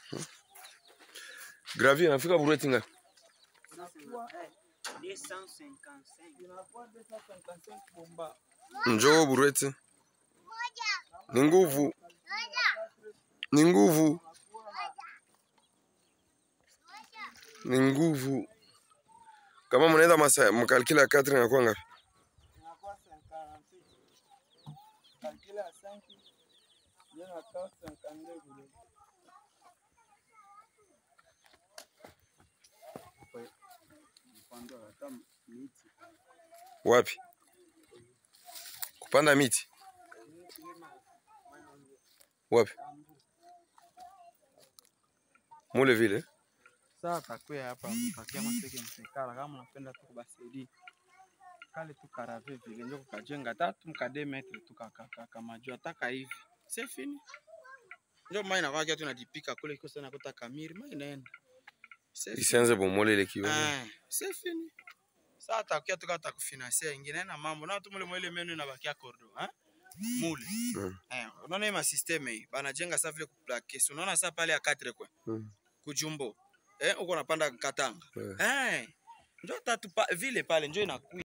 Gravier nafika Bureti ngapi? Njoo Bureti. Ni nguvu. Ni nguvu. Ni nguvu. Kama mnaenda masa mkalkila ya 4 inakuwa ngapi? Wapi? Kupanda miti. Wapi? Mule vile. Sasa takuya hapa mpakia maseke msekala kama unapenda tu kubasaidia kale tu karave vile njo kukajenga tatu mkade metre tu kakaka majua ataka hivi c'est fini njo mai na kwakia tu najipika kule iko sana kuta kamiri mai inaenda C'est fini. Isianze bomole ile kiwa. Ah, c'est fini sasa takuya tu kata kufinansia ingine na mambo na tu mule mwele menu inabakia kordo ha mule Mm. eh unaona hii masysteme hii banajenga sasa vile kuplake si unaona sasa pale ya 4 kwa Mm. kujumbo eh uko unapanda katanga Eh. eh njo tatu pa, vile pale njo inakuya